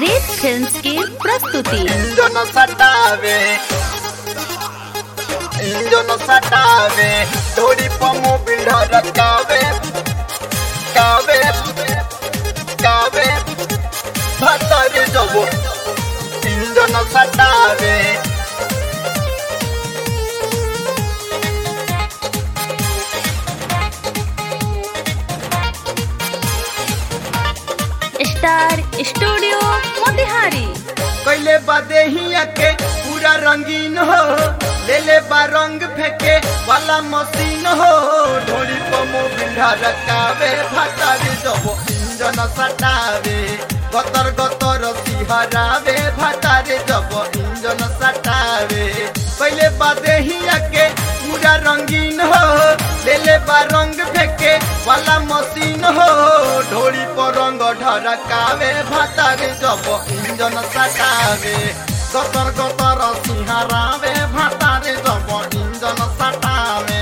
रेत फिल्म्स की प्रस्तुति इंजन सटावे इंजन सटावे थोड़ी पमो बिल्डा रकावे कावे कावे भतर जबो इंजन सटावे स्टार स्टूडियो मोतिहारी कैले बादे हिया के पूरा रंगीन हो ले ले बा रंग फेंके वाला मशीन हो ढोली पमो बिंढा रकावे भातारी जबो इंजन सटावे गतर गतर सिहरावे भातारी जबो इंजन सटावे कैले बादे हिया के पूरा रंगीन हो ले ले बा रंग फेंके वाला मशीन हो ढोली पर रंग ढरकावे भातारी जबो इंजन सटावे गतर गतर सिंहरावे भातारे जब इंजन सटावे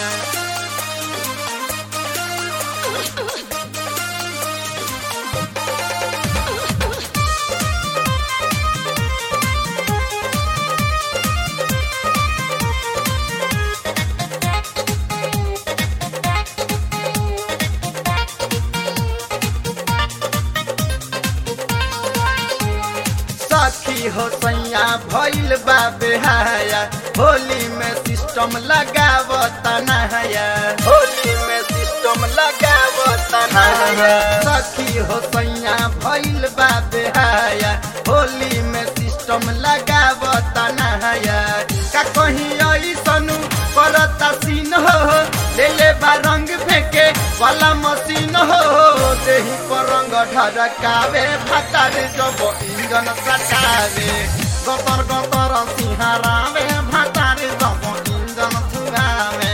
सखी हो सैया भइल बा बेहाया होली में सिस्टम लगावत नहाया होली में सिस्टम लगावत नहाया सखी हो सैया भइल बा बेहाया होली में सिस्टम लगावत नहाया का कहीं ऐसनु करता सीन हो ले ले बा रंग फेंके वाला मशीन हो देही पर रंग ढरकावे भातारे जब इंजन सटावे गतर गतर सिंहरावे भातारे जब इंजन फुगावे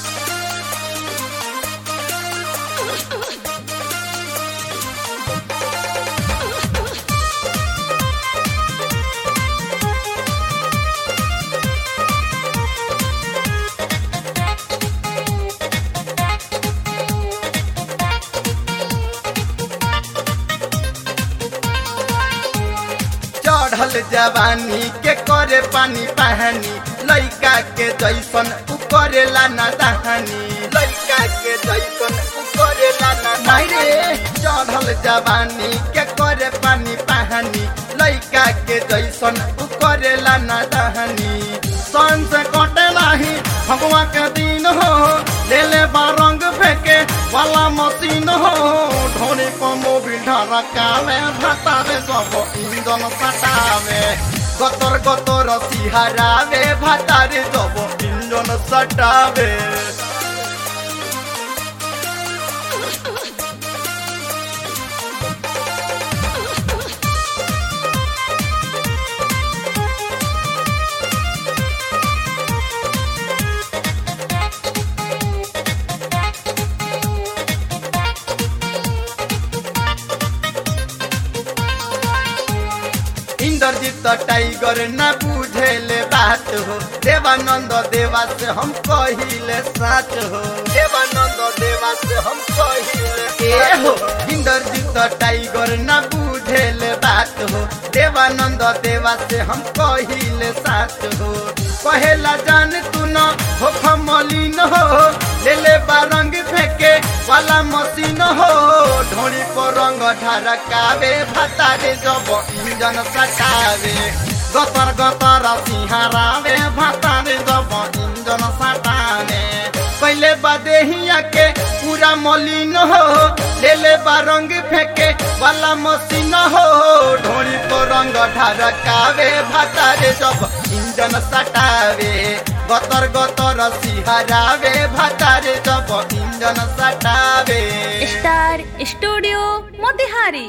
चढ़ल जवानी के करे पानी पहानी लइका के जैसन उ करेला ना दहानी लइका के जैसन उ करेला ना मारे चढ़ल जवानी के करे पानी पहानी लइका के जैसन उ करेला ना दहानी सन से कटे नाही भगवा के दिन हो ले ले बा रंग फेंके वाला मशीन हो ढोनी पमो बिल्डा रकावे भातावे सब इंजन सटावे गतर गतर सिहरावे भातारे सब इंजन सटावे इंद्रजीत टाइगर न बुझेले बात हो देवानंद देवा से हम कहिले साच हो देवानंद देवा से हम कहिले ए हो इंद्रजीत टाइगर न बुझेले बात हो देवानंद देवा से हम कहिले साच हो कहेला जान तू न हो खमलिन हो ले ले बा रंग फेंके वाला मशीन हो ढोली पर रंग ढरकावे भातारे जब इंजन सटावे गतर गतर सिंहरावे भातारे जब इंजन सटावे पहले बादे हिया के पूरा मलिन हो ले ले बा रंग फेंके वाला मशीन हो ढोली पर रंग ढरकावे भातारे जब इंजन सटावे गतर गतर सिहरावे भातारे जब इंजन सटावे स्टार स्टूडियो मोतिहारी